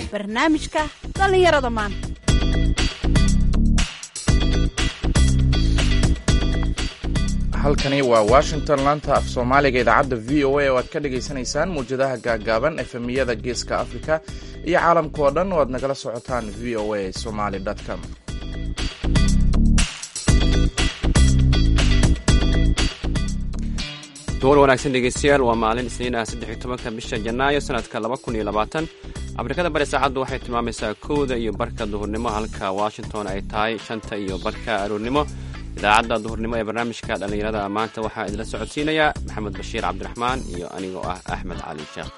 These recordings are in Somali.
barnaamijka dhallinyarada maanta halkani waa washington laanta af soomaaliga idaacadda v o a oo aad ka dhagaysanaysaan muwjadaha gaagaaban efemiyada geeska afrika iyo caalamka oo dhan oo aad nagala socotaan v o a somaly com duwar wanaagsan dhegeystayaal waa maalin isniin ah saddex iyo tobanka bisha janaayo sanadka laba kun iyo labaatan afrikada bari saacaddu waxay tilmaamaysaa kowda iyo barka duhurnimo halka washington ay tahay shanta iyo barka aroornimo idaacadda duhurnimo ee barnaamijka dhallinyarada maanta waxaa idinla socodsiinayaa maxamed bashiir cabdiraxmaan iyo anigoo ah axmed cali sheekh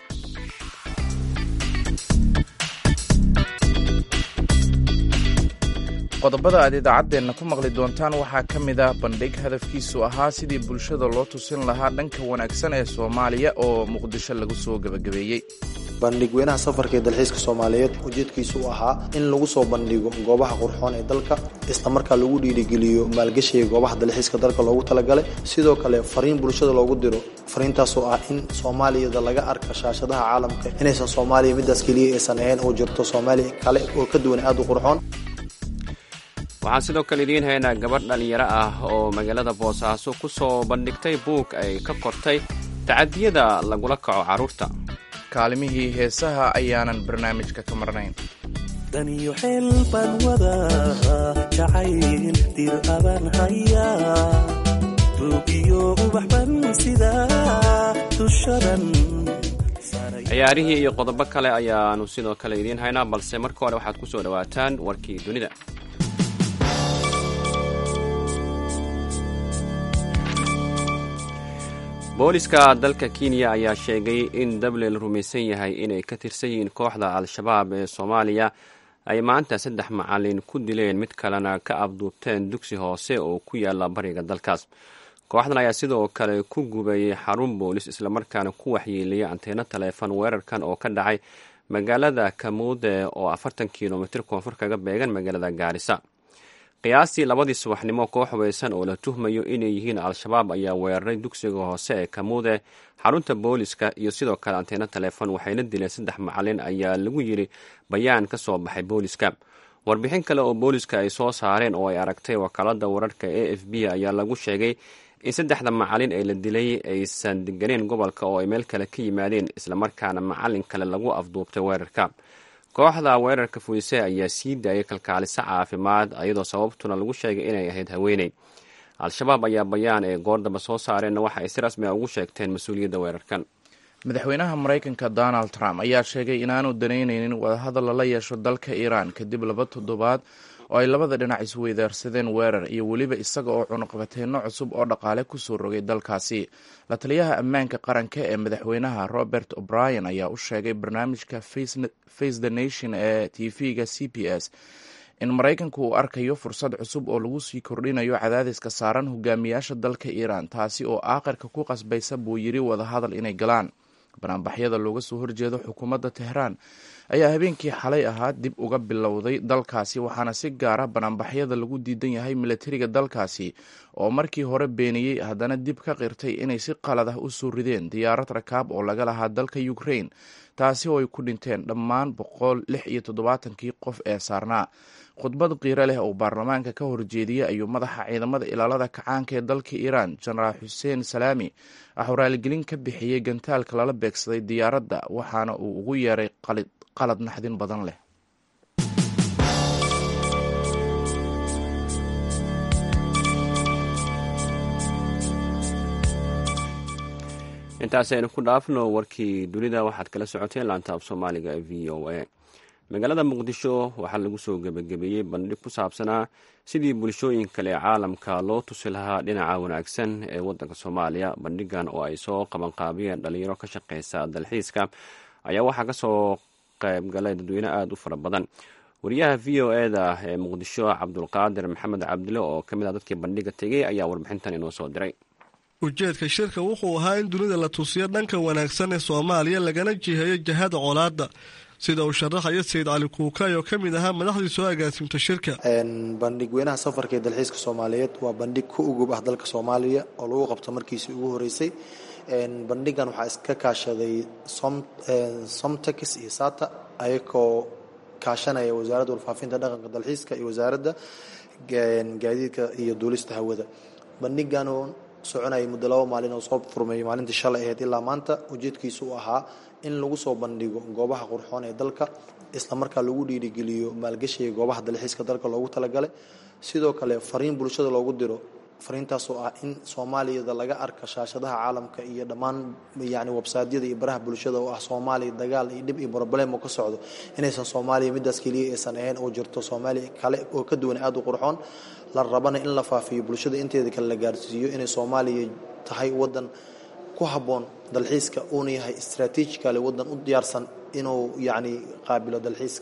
qodobada aad idaacaddeenna ku maqli doontaan waxaa ka mid ah bandhig hadafkiisu ahaa sidii bulshada loo tusin lahaa dhanka wanaagsan ee soomaaliya oo muqdisho lagu soo gebagabeeyey bandhig weynaha safarka ee dalxiiska soomaaliyeed ujeedkiisu u ahaa in lagu soo bandhigo goobaha qurxoon ee dalka isla markaa lagu dhiirigeliyo maalgashiga goobaha dalxiiska dalka loogu talagalay sidoo kale fariin bulshada loogu diro fariintaasoo ah in soomaaliyada laga arka shaashadaha caalamka inaysan soomaaliya midaas keliya aysan ahayn oo jirto soomaaliya kale oo ka duwan aada u qurxoon waxaan sidoo kale idiin haynaa gabadh dhallinyaro ah oo magaalada boosaaso ku soo bandhigtay buug ay ka qortay tacadiyada lagula kaco carruurta kaalimihii heesaha ayaanan barnaamijka ka marnayn daniyo xeel baan wadaa jacayl dir abaan hayaa duugiyo ubax ban sidaa dushadan ciyaarihii iyo qodobo kale ayaanu sidoo kale idiin haynaa balse marka hore waxaad ku soo dhowaataan warkii dunida booliska dalka kenya ayaa sheegay in dable la rumaysan yahay inay ka tirsan yihiin kooxda al-shabaab ee soomaaliya ay maanta saddex macalin ku dileen mid kalena ka abduubteen dugsi hoose oo ku yaala bariga dalkaas kooxdan ayaa sidoo kale ku gubayay xarun boolis islamarkaana ku waxyeeliyay anteeno taleefon weerarkan oo ka dhacay magaalada kamuude oo afartan kilomitr koonfur kaga beegan magaalada gaarisa qiyaastii labadii subaxnimo koox hubeysan oo la tuhmayo inay yihiin al-shabaab ayaa weeraray dugsiga hoose ee kamuude xarunta booliska iyo sidoo kale anteeno taleefon waxayna dileen saddex macalin ayaa lagu yiri bayaan ka soo baxay booliska warbixin kale oo booliska ay soo saareen oo ay aragtay wakaalada wararka a f b ayaa lagu sheegay in saddexda macalin ee la dilay aysan deganeen gobolka oo ay meel kale ka yimaadeen islamarkaana macalin kale lagu afduubtay weerarka kooxda weerarka fuise ayaa sii daayay kalkaaliso caafimaad iyadoo sababtuna lagu sheegay inay ahayd haweeney al-shabaab ayaa bayaan ee goordaba soo saareenna waxa ay si rasmi a ugu sheegteen mas-uuliyadda weerarkan madaxweynaha maraykanka donald trump ayaa sheegay inaanu danaynaynin wadahadal lala yeesho dalka iiraan kadib laba toddobaad oo ay labada dhinac isweydaarsadeen weerar iyo weliba isaga oo cunuqabateenno cusub oo dhaqaale kusoo rogay dalkaasi la taliyaha ammaanka qaranka ee madaxweynaha robert o'brien ayaa u sheegay barnaamijka face the nation ee tv-ga c b s in maraykanku uu arkayo fursad cusub oo lagu sii kordhinayo cadaadiska saaran hogaamiyaasha dalka iiraan taasi oo aakhirka ku qasbaysa buu yiri wadahadal inay galaan banaanbaxyada looga soo horjeedo xukuumadda tehraan ayaa habeenkii xalay ahaa dib uga bilowday dalkaasi waxaana si gaara banaanbaxyada lagu diidan yahay milatariga dalkaasi oo markii hore beeniyey haddana dib ka qirtay inay si qalad ah u soo rideen diyaarad rakaab oo laga lahaa dalka ukraine taasi oo ay ku dhinteen dhammaan boqol lix iyo toddobaatankii qof ee saarnaa khudbad qiiro leh oo baarlamaanka ka horjeediyey ayuu madaxa ciidamada ilaalada kacaanka ee dalka iiraan jenaraal xuseen salaami waxuu raaligelin ka bixiyey gantaalka lala beegsaday diyaaradda waxaana uu ugu yeeray qalad naxdin badan leh intaas aynu ku dhaafno warkii dunida waxaad kala socoteen laanta af soomaaliga ee v o a magaalada muqdisho waxaa lagu soo gebagabeeyey bandhig ku saabsanaa sidii bulshooyin kale ee caalamka loo tusi lahaa dhinaca wanaagsan ee wadanka soomaaliya bandhigan oo ay soo qabanqaabiyeen dhalinyaro ka shaqeysa dalxiiska ayaa waxaa kasoo qaybgalay dadweyne aada u fara badan wariyaha v o eda ee muqdisho cabdulqaadir maxamed cabdile oo kamid ah dadkii bandhiga tegey ayaa warbixintan inoo soo diray ujeedka shirka wuxuu ahaa in dunida la tusiyo dhanka wanaagsan ee soomaaliya lagana jiheeyo jahada colaadda sida uu sharaxayo sayid cali kuukay oo ka mid ahaa madaxdii soo agaasimta shirka bandhig weynaha safarka ee dalxiiska soomaaliyeed waa bandhig ku ugub ah dalka soomaaliya oo lagu qabto markiisii ugu horeysay bandhigan waxaa iska kaashaday somtex iyo sata ayagoo kaashanaya wasaaradda warfaafinta dhaqanka dalxiiska iyo wasaaradda gaadiidka iyo duulista hawada bandhigan oo soconayay muddo laba maalin oo soo furmay maalintii shalay ahayd ilaa maanta ujeedkiisu u ahaa in lagu soo bandhigo goobaha qurxoon ee dalka islamarkaa lagu dhiirigeliyo maalgashiga goobaha dalxiiska dalka loogu talagalay sidoo kale fariin bulshada loogu diro fariintaasoo ah in soomaaliyada laga arka shaashadaha caalamka iyo dhammaan yani websaadyada iyo baraha bulshada oo ah soomaaliya dagaal iyo dhib iyo broblem oo ka socdo inaysan soomaaliya midaas keliya aysan ahayn oo jirto soomaaliya kale oo ka duwan aada u qurxoon la rabana in la faafiyo bulshada inteeda kale la gaarsiiyo inay soomaaliya tahay wadan ku habboon dalxiiska uuna yahay strategically wadan u diyaarsan inuu yacni qaabilo dalxiiska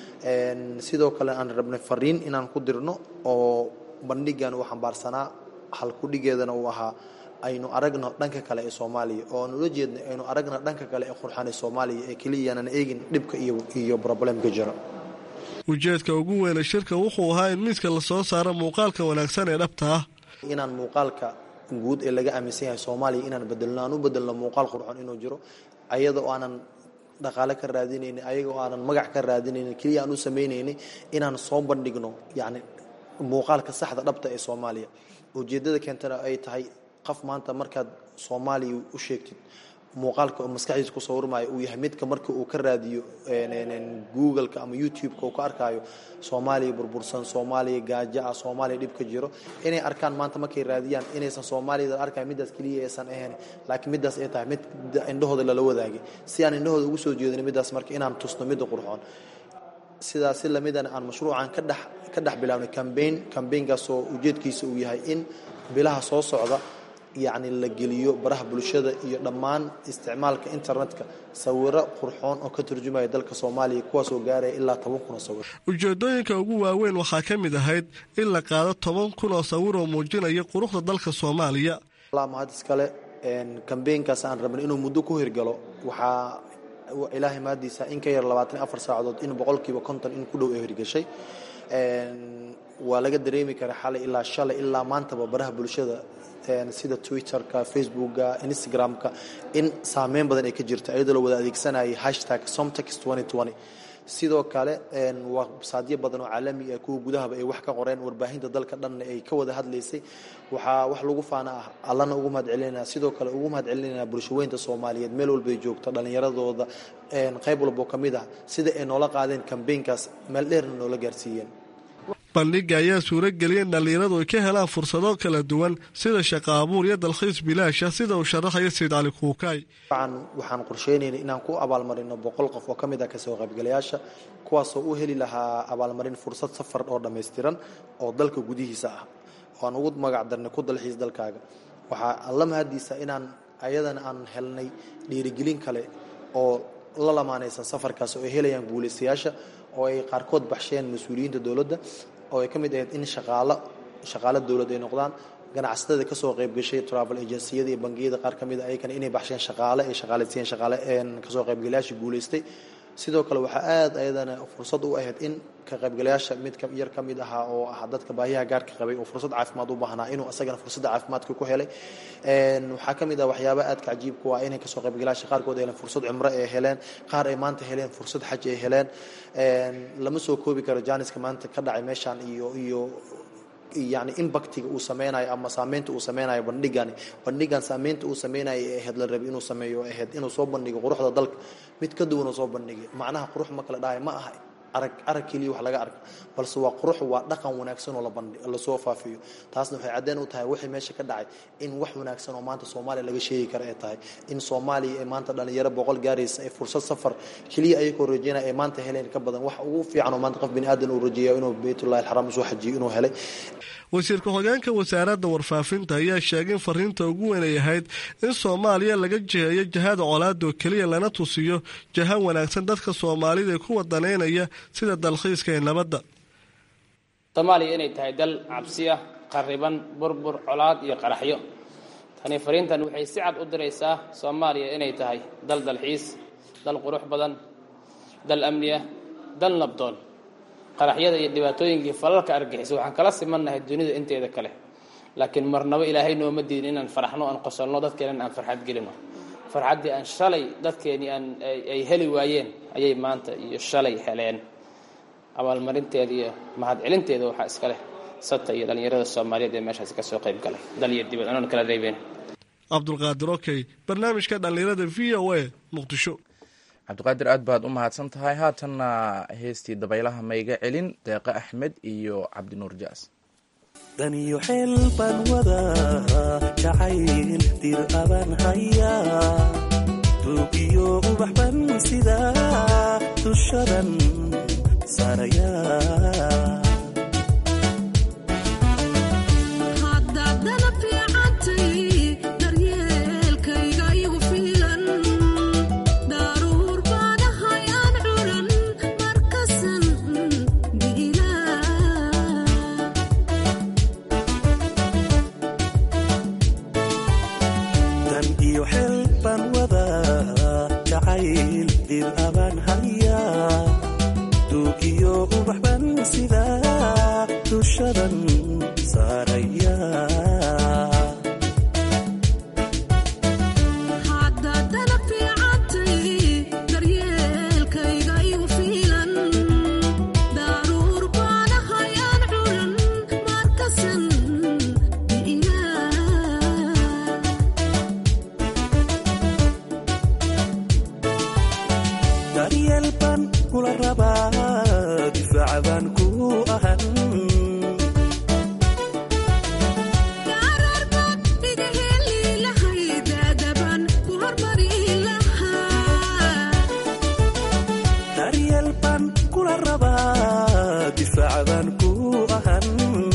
sidoo kale aan rabnay fariin inaan ku dirno oo bandhigan uu xambaarsanaa halkudhigeedana uu ahaa aynu aragno dhanka kale ee soomaaliya oo aan ula jeednay aynu aragno dhanka kale ee qurxan ee soomaaliya ee keliyaanan eegin dhibka iyo iyo problemka jira ujeedka ugu weyne shirka wuxuu ahaa in miiska lasoo saaro muuqaalka wanaagsan ee dhabta ah inaan muuqaalka guud ee laga aaminsan yahay soomaaliya inaan bedelno aan u bedelno muuqaal qurxon inuu jiro ayada oo aanan dhaqaale ka raadinayni ayaga oo aanan magac ka raadinayni keliya aan u samaynayni inaan soo bandhigno yacni muuqaalka saxda dhabta ee soomaaliya ujeeddada keentana ay tahay qof maanta markaad soomaaliya u sheegtid muuqaalka oo maskaxdiisa ku sawirmaayo uu yahay midka marka uu ka raadiyo googleka ama youtube-ka uu ka arkaayo soomaaliya burbursan soomaaliya gaajo ah soomaaliya dhib ka jiro inay arkaan maanta markay raadiyaan inaysan soomaaliyada arkayo middaas keliya aysan ahayn laakiin middaas ay tahay mid indhahooda lala wadaagay si aan indhahooda ugu soo jeedin middaas marka inaan tusno midda qurxoon sidaas si lamidana aan mashruucan ka dhex ka dhex bilaabnay cambaign cambaynkaasoo ujeedkiisa uu yahay in bilaha soo socda yacni la geliyo baraha bulshada iyo dhammaan isticmaalka internetka sawiro qurxoon oo ka turjumaya dalka soomaaliya kuwaasoo gaaraya ilaa toban kun oo sawir ujeedooyinka ugu waaweyn waxaa ka mid ahayd in la qaado toban kun oo sawir oo muujinaya quruxda dalka soomaaliya mahad iskale kambeynkaas aan rabnay inuu muddo ku hirgalo waxaa ilaahay mahadiisa in ka yar labaatan afar saacadood in boqolkiiba konton in ku dhow ee hirgashay waa laga dareemi kara xalay ilaa shalay ilaa maantaba baraha bulshada sida twitterka facebooka instagramka in saameyn badan ay ka jirto iyadoo la wada adeegsanayay hashtag somtex sidoo kale websaadyo badan oo caalami ah kuwa gudahaba ay wax ka qoreen warbaahinta dalka dhanna ay ka wada hadlaysay waxaa wax lagu faana ah allana ugu mahad celinayna sidoo kale ugu mahad celinayna bulshaweynta soomaaliyeed meel walbay joogto dhallinyaradooda qayb walbo ka mid ah sida ay noola qaadeen kambeynkaas meel dheerna noola gaarsiiyeen bandhiga ayaa suurageliyay in dhallinyaradu ay ka helaan fursado kala duwan sida shaqo abuur iyo dalkhiis bilaasha sida uu sharaxayo sayid cali kuukaay waxaan qorsheynaynay inaan ku abaalmarino boqol qof oo ka mid ah kasoo qaybgalayaasha kuwaasoo u heli lahaa abaalmarin fursad safar oo dhammaystiran oo dalka gudihiisa ah oo aan ugu magac darnay ku dalxiis dalkaaga waxaa alla mahadiisa inaan ayadana aan helnay dhiirigelin kale oo la lamaanaysan safarkaas oo ay helayaan guulaystayaasha oo ay qaarkood baxsheen mas-uuliyiinta dowladda oo ay ka mid ahayd in shaqaalo shaqaalo dowlad ay noqdaan ganacsatada kasoo qayb gashay travel agenciyada iyo bangiyada qaar ka mid a ayakana inay baxsheen shaqaale ay shaqaalaysiiyeen shaqaale kasoo qaybgalayaasha guulaystay sidoo kale waxaa aada ayadana fursad u ahayd in ka qaybgalayaasha mid yar ka mid ahaa oo ah dadka baahiyaha gaarka qabay oo fursad caafimaad u baahnaa inuu asagana fursadda caafimaadka ku helay waxaa ka mid ah waxyaaba aadka cajiibku ah inay kasoo qaybgalayaasha qaarkood heleen fursad cumro ay heleen qaar ay maanta heleen fursad xaj ay heleen lama soo koobi karo jaaniska maanta ka dhacay meeshaan iyo iyo yani impactiga uu sameynayo ama saameynta uu sameynayo bandhigani bandhigan saameynta uu sameynayo ee ahayd la rabi inuu sameeyo ahayd inuu soo bandhigo quruxda dalka mid ka duwan uu soo bandhigay macnaha qurux ma kala dhahay ma aha arag arag keliya wax laga arka balse waa qurux waa dhaqan wanaagsan oo labandhi lasoo faafiyo taasna waxay caddeen u tahay wixii meesha ka dhacay in wax wanaagsan oo maanta soomaaliya laga sheegi kara ay tahay in soomaaliya ee maanta dhalinyaro boqol gaaraysa ee fursad safar keliya ayagoo rajeynaya ay maanta heleen ka badan wax ugu fiican oo maanta qof bini aadan uu rajeeya inuu baytullahi alxaraam usoo xajiyo inuu helay wasiirka hoggaanka wasaaradda warfaafinta ayaa sheegay in fariinta ugu weyn ay ahayd in soomaaliya laga jiheeyo jahada colaadoo keliya lana tusiyo jaha wanaagsan dadka soomaalida ee ku wadanaynaya sida dalkhiiska ee nabadda soomaaliya inay tahay dal cabsi ah qariban burbur colaad iyo qaraxyo tani fariintan waxay si cad u diraysaa soomaaliya inay tahay dal dalxiis dal qurux badan dal amni ah dal nabdoon qaraxyada iyo dhibaatooyinkii falalka argixisa waxaan kala simannahay dunida inteeda kale laakiin marnabo ilaahay nooma diidin inaan faraxno aan qosolno dadkeenan aan farxad gelino farxaddii aan shalay dadkeenii aan ay heli waayeen ayay maanta iyo shalay heleen abaalmarinteeda iyo mahadcelinteeda waxaa iska leh sata iyo dhallinyarada soomaaliyeed ee meeshaasi ka soo qayb galay dal iyo dibad anoon kala reebeen cabdulqaadir okey barnaamijka dhallinyarada v o a muqdisho cabdiqaadir aad baad u mahadsan tahay haatanna heestii dabaylaha mayga celin deeqe axmed iyo cabdinuur jaas daniyo xeel baan wadaa jacayl dir abaan hayaa duugiyo ubax ban sidaa dushadan saarayaa dan iyo xeel baan wadaa jacayl dir abaan hayaa duugiyo ubax ban sidaa dushadan saarayaa daryeel baan kula rabaa difaaca baan ku ahan daryeel baan kula rabaa difaaca baan ku ahan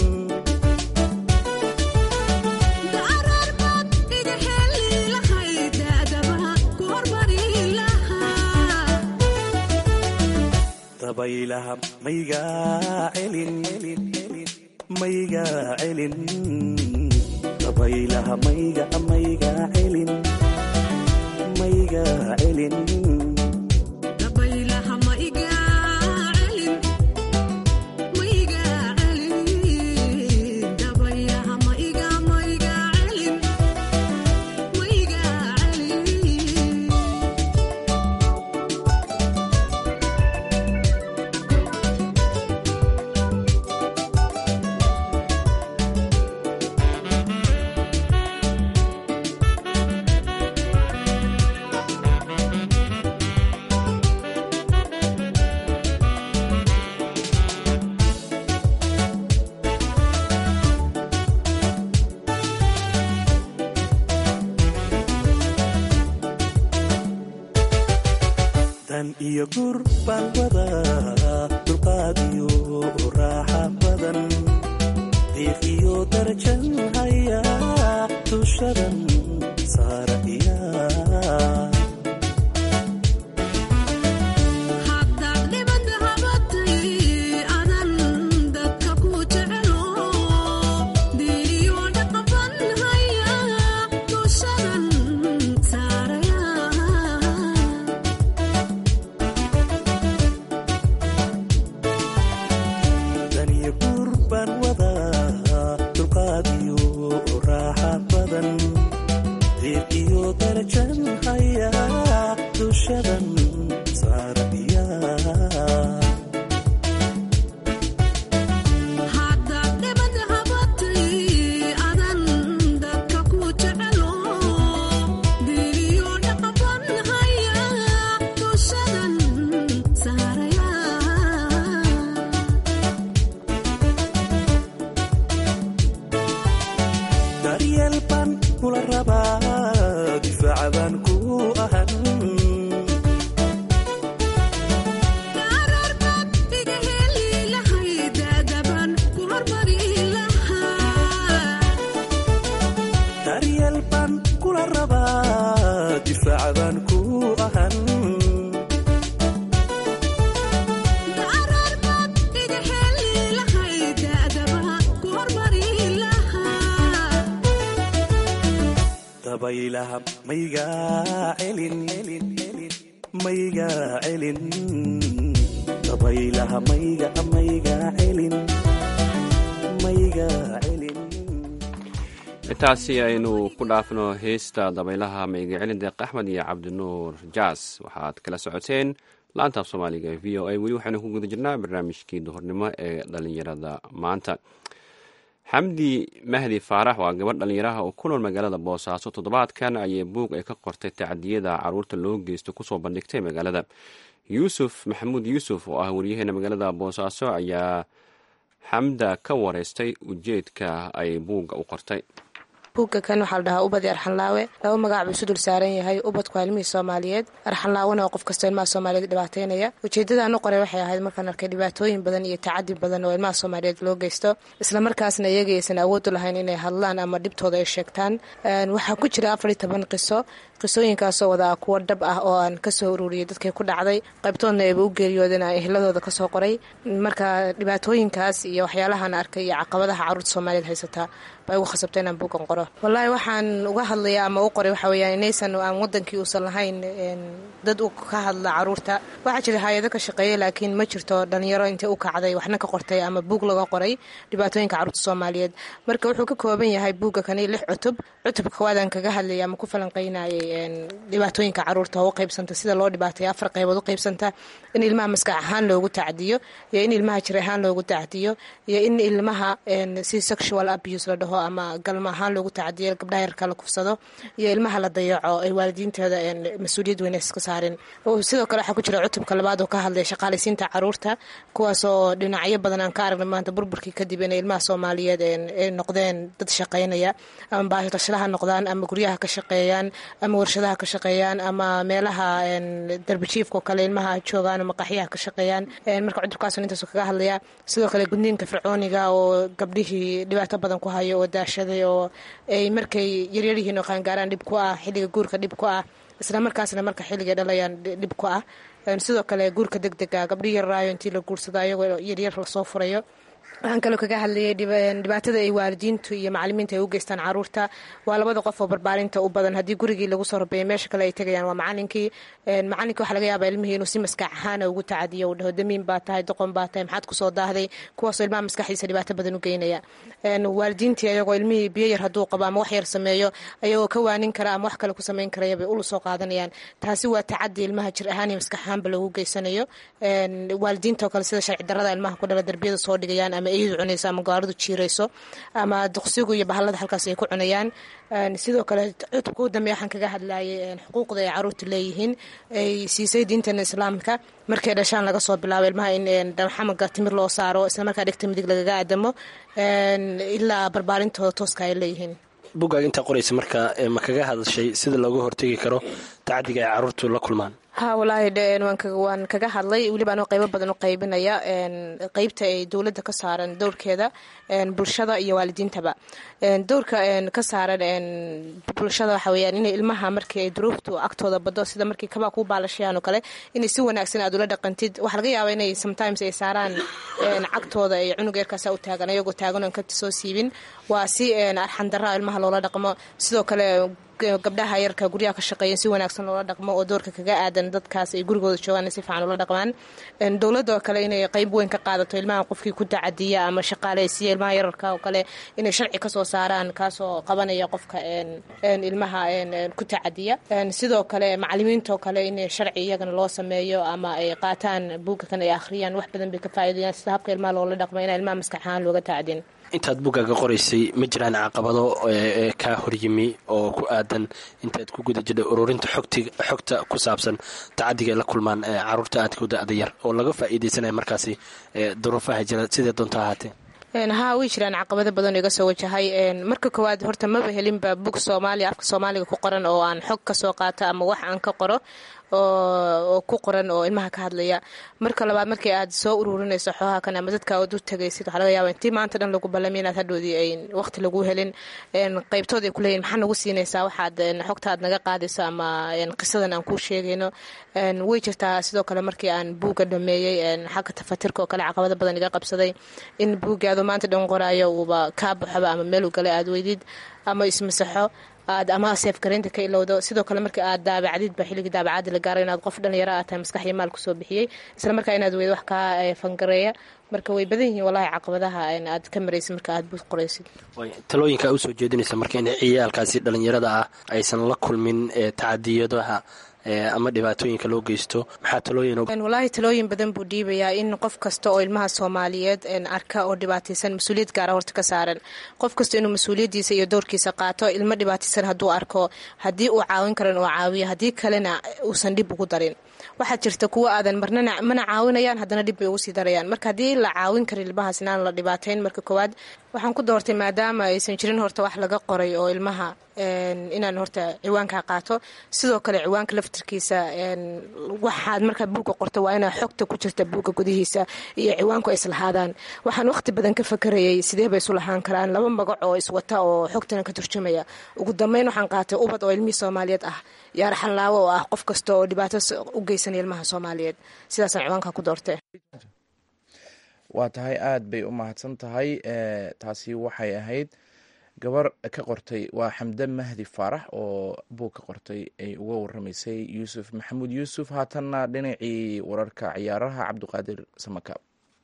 dabaylaha maygaa celin maygaa celin dabaylaha mayga maygaa celin maygaa celin dan iyo gur baan wadaa dulqaad iyo raaxa badan diiq iyo darajan hayaa dushadan saarayaa daniyo gur baan wadaa dulqaad iyo raaxa badan diiq iyo darajan hayaa dushadan saarayaa daryeel baan kula rabaa difaaca baan ku ahan daryeel baan kula rabaa difaaca baan ku ahan dabaylaha maygaa celin maygaa celin dabaylaha mayga maygaa celin maygaa celin intaasi aynu ku dhaafno heesta dabaylaha mayga celin deeq axmed iyo cabdinuur jaas waxaad kala socoteen laantaaf soomaaliga ee v o a weli waxaynu ku guda jirnaa barnaamijkii duhurnimo ee dhalinyarada maanta xamdi mahdi faarax waa gabadh dhalinyaraha oo ku nool magaalada boosaaso toddobaadkan ayay buug ay ka qortay tacdiyada caruurta loo geysto kusoo bandhigtay magaalada yuusuf maxamuud yuusuf oo ah waryaheena magaalada boosaaso ayaa xamda ka wareystay ujeedka ay buugga u qortay buugga kan waxaa la dhahaa ubad arxanlaawe laba magac buu isu dul saaran yahay ubadku waa ilmihii soomaaliyeed arxanlaawena oo qof kastoo ilmaha soomaaliyeed dhibaateynaya ujeeddadaan u qoray waxay ahayd markaan arkay dhibaatooyin badan iyo tacadi badan oo ilmaha soomaaliyeed loo geysto islamarkaasna iyaga aysan awood u lahayn inay hadlaan ama dhibtooda ay sheegtaan waxaa ku jira afar iyo toban qiso qisooyinkaasoo wadaa kuwo dhab ah oo aan kasoo ururiyay dadkay ku dhacday qaybtoodna ayba u geeriyoodeen aan ehladooda kasoo qoray marka dhibaatooyinkaas iyo waxyaalahaan arkay iyo caqabadaha caruurta soomaaliyeed haysataa baa igu khasabta inaan buugan qoro wallaahi waxaan uga hadlaya ama u qoray waxaa weyaan inaysan aan wadankii uusan lahayn dad u ka hadla caruurta waxaa jira hay-ado ka shaqeeya laakiin ma jirto dhalinyaro intay u kacday waxna ka qortay ama buug laga qoray dhibaatooyinka caruurta soomaaliyeed marka wuxuu ka kooban yahay buugga kani lix cutub cutubka koowaadaan kaga hadlayay ama ku falanqeynayay dhibaatooyinka caruurta oo u qaybsanta sida loo dhibaataya afar qaybood u qaybsanta in ilmaha maskax ahaan loogu tacdiyo iyo in ilmaha jir ahaan loogu tacdiyo iyo in ilmaha si sexual abuse la dhaho ama galmo ahaan loogu tacdiyo gabdhaha yarka la kufsado iyo ilmaha la dayaco ay waalidiintooda mas-uuliyad weyn iska saarin sidoo kale waxaa ku jira cutubka labaad oo ka hadlaya shaqaalaysiinta caruurta kuwaasoo dhinacyo badan aan ka aragnay maanta burburkii kadib inay ilmaha soomaaliyeed ay noqdeen dad shaqaynaya ama baahirashadaha noqdaan ama guryaha ka shaqeeyaan ama warshadaha ka shaqeeyaan ama meelaha darbijiifka oo kale ilmaha joogaan ama qaxyaha ka shaqeeyaan marka cudurkaasoo intaasoo kaga hadlaya sidoo kale gudniinka fircooniga oo gabdhihii dhibaato badan ku hayo oo daashaday oo ay markay yaryaryihiin oo qaangaaraan dhib ku ah xilliga guurka dhib ku ah isla markaasna marka xilligay dhalayaan dhib ku ah sidoo kale guurka deg dega gabdhihii yarraayo intii la guursado ayagoo yaryar lasoo furayo waxaan kaloo kaga hadlayay dhibaatada ay waalidiintu iyo macalimiinta ay u geystaan caruurta waa labada qof oo barbaarinta u badan haddii gurigii lagu soo rabeeya meesha kale ay tegayaan waa macalinkii macalinkii waxaa laga yaabaa ilmihii inuu si maskax ahaana ugu tacadiyo uu dhaho damiin baa tahay doqon baa tahay maxaad kusoo daahday kuwaasoo ilmaha maskaxdiisa dhibaato badan u geynaya waalidiintii ayagoo ilmihii biyo yar hadduu qabo ama wax yar sameeyo ayagoo ka waanin kara ama wax kale ku samayn karaya bay ulu soo qaadanayaan taasi waa tacadi ilmaha jir ahaan iyo maskax ahaanba loogu geysanayo waalidiinta oo kale sida sharci darada ilmaha ku dhala darbiyada soo dhigayaan ama eydu cunayso ama gaaridu jiirayso ama duqsigu iyo bahalada halkaas ay ku cunayaan sidoo kale cutubka u dambeya waxaan kaga hadlayay xuquuqda ay caruurta leeyihiin ay siisay diintana islaamka markay dhashaan laga soo bilaabo ilmaha in dhalxamaga timir loo saaro islamarkaa dhegta midig lagaga aadamo ilaa barbaarintooda tooska ay leeyihiin buggaaga intaa qoraysa marka ma kaga hadashay sida looga hortegi karo tacdiga ay caruurtu la kulmaan ha walaahi waan kaga hadlay weliba anoo qaybo badan u qaybinaya qeybta ay dowladda ka saaran dowrkeeda bulshada iyo waalidiintaba dowrka ka saaran bulshada waxa weyaan inay ilmaha markii ay duruuftu agtooda bado sida markii kabaa kuu baalashayaan oo kale inay si wanaagsan aad ula dhaqantid waxaa laga yaaba inay sometimes ay saaraan cagtooda ay cunug yarkaasa u taagan ayagoo taagan oon kabta soo siibin waa si arxandaraa ilmaha loola dhaqmo sidoo kale gabdhaha yarka guryaha ka shaqeeyan si wanaagsan loola dhaqmo oo doorka kaga aadan dadkaas ay gurigooda joogaan si fiican ula dhaqmaan dowladda oo kale inay qayb weyn ka qaadato ilmaha qofkii ku tacadiya ama shaqaaleysiya ilmaha yararka oo kale inay sharci kasoo saaraan kaasoo qabanaya qofka ilmaha ku tacadiya sidoo kale macalimiinta oo kale in sharci iyagana loo sameeyo ama ay qaataan buugga kan ay akhriyaan wax badan bay ka faa'iidayaan sida habka ilmaha loola dhaqmo inaan ilmaha maskax ahaan looga tacadin intaad buggaaga qoraysay ma jiraan caqabado kaa horyimi oo ku aadan intaad ku guda jirtay ururinta xogta ku saabsan tacadiga ay la kulmaan caruurta aadka u da-da yar oo laga faa'iidaysanaya markaasi duruufaha jira sidee doonta ahaatee haa way jiraan caqabado badan oo iga soo wajahay marka koowaad horta maba helinba bug soomaaliya afka soomaaliga ku qoran oo aan xog ka soo qaata ama wax aan ka qoro oo ku qoran oo ilmaha ka hadlaya marka labaad markii aad soo ururinayso xooha kan ama dadka ood u tagaysid waxaa laga yaaba intii maanta dhan lagu ballamiy inaad hadhoodii ay waqti lagu helin qaybtood ay kuleeyihin maxaa nagu siinaysaa waxaad xogta aad naga qaadayso ama qisadan aan kuu sheegayno way jirtaa sidoo kale markii aan buugga dhameeyey xagga tafatirka oo kale caqabado badan iga qabsaday in buuggii adoo maanta dhan qoraayo uuba kaa baxoba ama meel u galay aad weydid ama ismasaxo aad ama seefgaraynta ka ilowdo sidoo kale marka aad daabacdidba xilligii daabacadda la gaaro inaad qof dhalinyaro aad tahay maskax iyo maal kusoo bixiyey isla markaa inaad weydo wax kaa fangareeya marka way badan yihiin wallahi caqabadaha aad ka maraysid marka aad buug qoraysid talooyinka usoo jeedinaysa marka in ciyaalkaasi dhalinyarada ah aysan la kulmin tacadiyadaha ama dhibaatooyinka loo geysto maxaa talooyin walaahi talooyin badan buu dhiibayaa in qof kasta oo ilmaha soomaaliyeed arka oo dhibaataysan mas-uuliyad gaara horta ka saaran qof kasta inuu mas-uuliyadiisa iyo doorkiisa qaato ilmo dhibaataysan hadduu arko haddii uu caawin karan uu caawiyo haddii kalena uusan dhib ugu darin waxaa jirta kuwa aadan marnana mana caawinayaan haddana dhib bay ugu sii darayaan marka haddii la caawin karin ilmahaas inaan la dhibaatayn marka koowaad waxaan ku doortay maadaama aysan jirin horta wax laga qoray oo ilmaha inaan horta ciwaanka qaato sidoo kale ciwaanka laftirkiisa waxaad markaa buugga qorto waa inaa xogta ku jirta buugga gudihiisa iyo ciwaanku ay islahaadaan waxaan waqti badan ka fakarayay sidee bay isu lahaan karaan laba magac oo iswata oo xogtana ka turjumaya ugu dambeyn waxaan qaatay ubad oo ilmihii soomaaliyeed ah iyo arxanlaawo oo ah qof kasta oo dhibaato u geysanaya ilmaha soomaaliyeed sidaasaan ciwaanka ku doortay waa tahay aada bay u mahadsan tahay taasi waxay ahayd gabar ka qortay waa xamde mahdi faarax oo buug ka qortay ay uga waramaysay yuusuf maxamuud yuusuf haatanna dhinacii wararka ciyaaraha cabdiqaadir samaka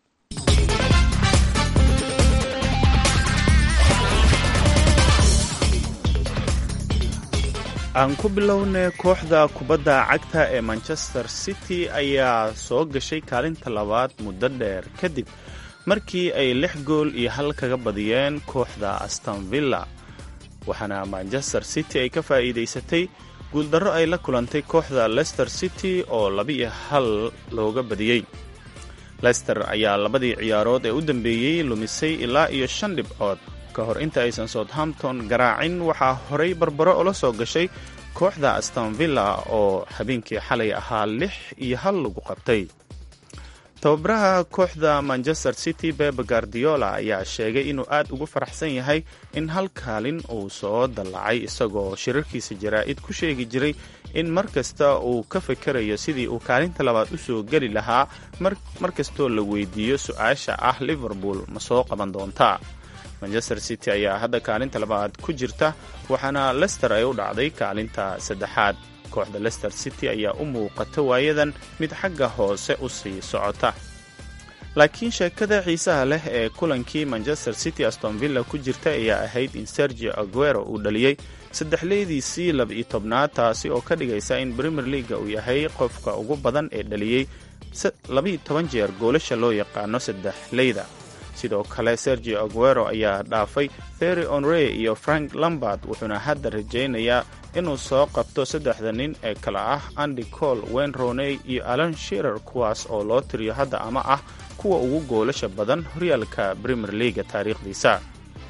aan ku bilownay kooxda kubadda cagta ee manchester city ayaa soo gashay kaalinta labaad muddo dheer kadib markii ay lix gool iyo hal kaga badiyeen kooxda astonvilla waxaana manchester city ay ka faa'iidaysatay guuldarro ay la kulantay kooxda lester city oo laba-iyo hal looga badiyey lester ayaa labadii ciyaarood ee u dambeeyey lumisay ilaa iyo shan dhibcood ka hor inta aysan southampton garaacin waxaa horay barbaro ula soo gashay kooxda astonvilla oo habeenkii xalay ahaa lix iyo hal lagu qabtay tababaraha kooxda manchester city bebe guardiola ayaa sheegay inuu aad ugu faraxsan yahay in hal kaalin uu soo dallacay isagoo shirarkiisa jaraa'id ku sheegi jiray in mar kasta uu ka fikerayo sidii uu kaalinta labaad u soo geli lahaa mar kastoo la weydiiyo su-aasha ah liverpool ma soo qaban doontaa manchester city ayaa hadda kaalinta labaad ku jirta waxaana lester ay u dhacday kaalinta saddexaad kooxda lester city ayaa u muuqata waayadan mid xagga hoose u sii socota laakiin sheekada xiisaha leh ee kulankii manchester city astonvilla ku jirta ayaa ahayd in sergio aguero uu dhaliyey saddexleydiisii laba-iyo tobnaad taasi oo ka dhigaysa in premier leaga uu yahay qofka ugu badan ee dhaliyey labaiyo toban jeer goolasha loo yaqaano saddexleyda sidoo kale sergio aguero ayaa dhaafay ferry onrey iyo frank lambard wuxuuna hadda rajaynayaa inuu soo qabto saddexda nin ee kale ah andy cole wen roney iyo alan shirer kuwaas oo loo tiriyo hadda ama ah kuwa ugu goolasha badan horyaalka premier leaga taariikhdiisa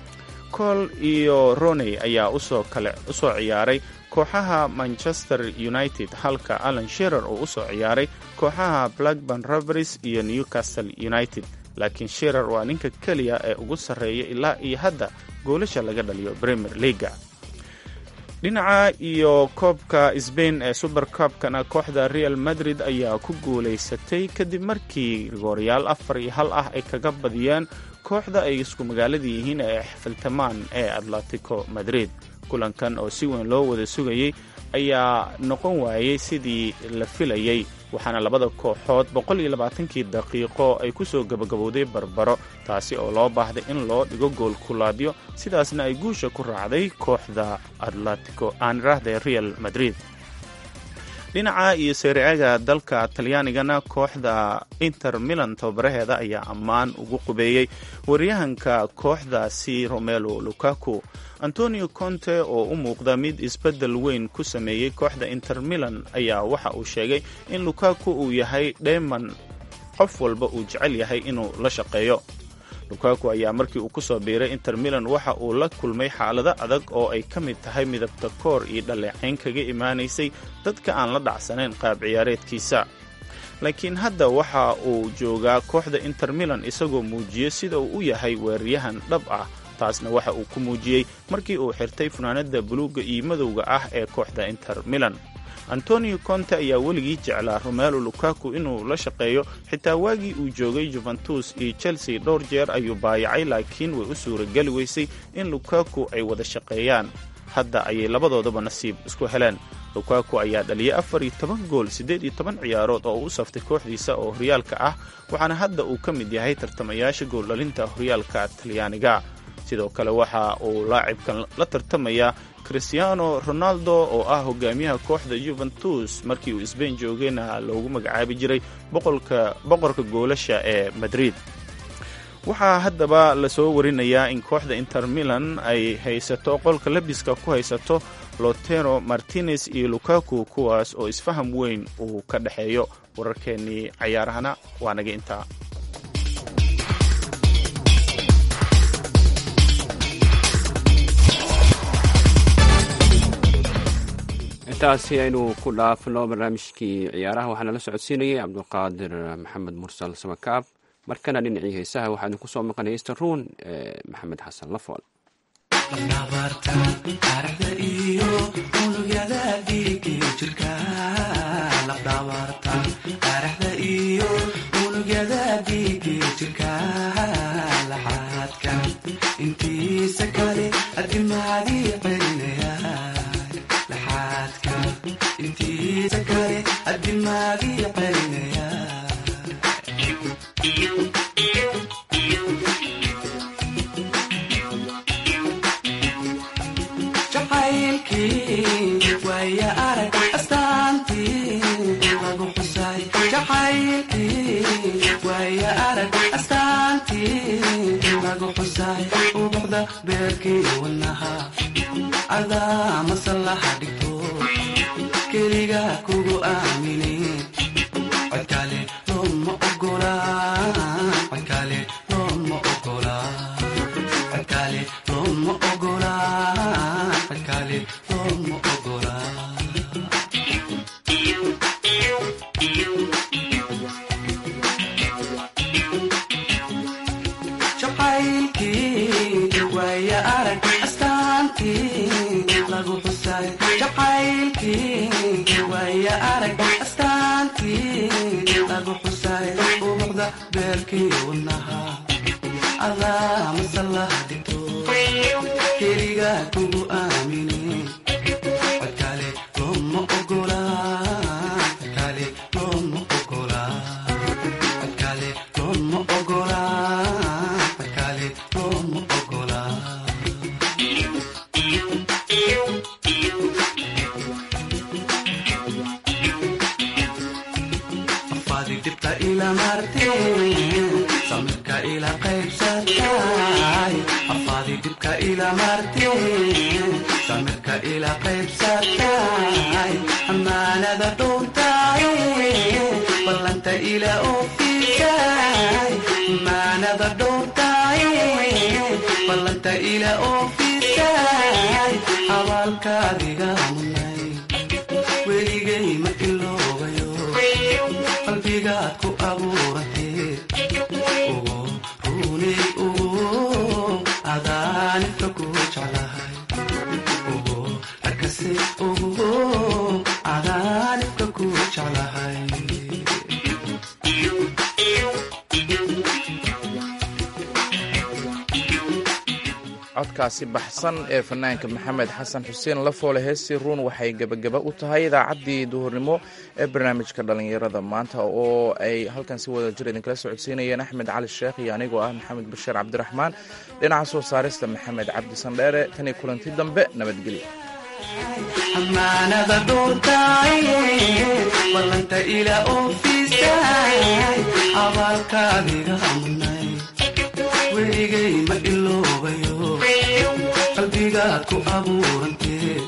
cole iyo roney ayaa usoo kale usoo ciyaaray kooxaha manchester united halka alan shirer uu usoo ciyaaray kooxaha blackburn rovers iyo newcastle united laakiin shirer waa ninka keliya ee ugu sarreeya ilaa iyo hadda goolasha laga dhaliyo premier leaga dhinaca iyo koobka sbain ee super cobkana kooxda real madrid ayaa ku guulaysatay kadib markii rigooryaal afar iyo hal ah ay kaga badiyeen kooxda ay isku magaalada yihiin ee xifiltamaan ee atletico madrid kulankan oo si weyn loo wada sugayey ayaa noqon waayey sidii la filayey waxaana labada kooxood boqol iyo labaatankii daqiiqo ay ku soo gabagabowday barbaro taasi oo loo baahday in loo dhigo gool kulaadyo sidaasna ay guusha ku raacday kooxda atletico aan iraahday real madrid dhinaca iyo seericaga dalka talyaanigana kooxda inter milan tababaraheeda ayaa ammaan ugu qubeeyey waryahanka kooxdaasi romelo lukaku antonio conte oo u muuqda mid isbeddel weyn ku sameeyey kooxda inter milan ayaa waxa uu sheegay in lukaku uu yahay dheeman qof walba uu jecel yahay inuu la shaqeeyo lukaku ayaa markii uu ku soo biiray inter milan waxa uu la kulmay xaalado adag oo ay ka mid tahay midabta koor iyo dhaleecayn kaga imaanaysay dadka aan la dhacsanayn qaab ciyaareedkiisa laakiin hadda waxa uu joogaa kooxda inter milan isagoo muujiyo sida uu u yahay weeraryahan dhab ah taasna waxa uu ku muujiyey markii uu xirtay funaanada buluugga iyo madowga ah ee kooxda inter milan antonio conte ayaa weligii jeclaa romelo lukaku inuu la shaqeeyo xitaa waagii uu joogay juventus iyo chelsea dhowr jeer ayuu baayacay laakiin way u suurageli weysay in lukaku ay wada shaqeeyaan hadda ayay labadoodaba nasiib isku heleen lukaku ayaa dhaliyay afar iyo toban gool siddeed iyo toban ciyaarood oo u saftay kooxdiisa oo horyaalka ah waxaana hadda uu ka mid yahay tartamayaasha gooldhalinta horyaalka talyaaniga sidoo kale waxa uu laacibkan la tartamayaa christiano ronaldo oo ah hogaamiyaha kooxda juventus markii uu sbain joogayna loogu magacaabi jiray boqorka goolasha ee madrid waxaa haddaba lasoo warinayaa in kooxda inter milan ay haysato qolka labiska ku haysato lotero martinez iyo lukaku kuwaas oo isfaham weyn uu ka dhexeeyo wararkeennii cayaarahana waa naga intaa intaasi aynu ku dhaafno barnaamijkii ciyaaraha waxaana la socodsiinayay cabdulqaadir maxamed mursal samakaab markana dhinacii heesaha waxaa idinku soo maqan heysta ruun ee maxamed xasan lafool codkaasi baxsan ee fanaanka maxamed xasan xuseen lafoole heestii ruun waxay gebagaba u tahay idaacaddii duhurnimo ee barnaamijka dhallinyarada maanta oo ay halkan si wada jir idinkala socodsiinayeen axmed cali sheekh iyo anigoo ah maxamed bashiir cabdiraxmaan dhinaca soo saarista maxamed cabdi sandheere tan iyo kulanti dambe nabadgelyo weligay ma iloobayo qalbigaad ku abuurantee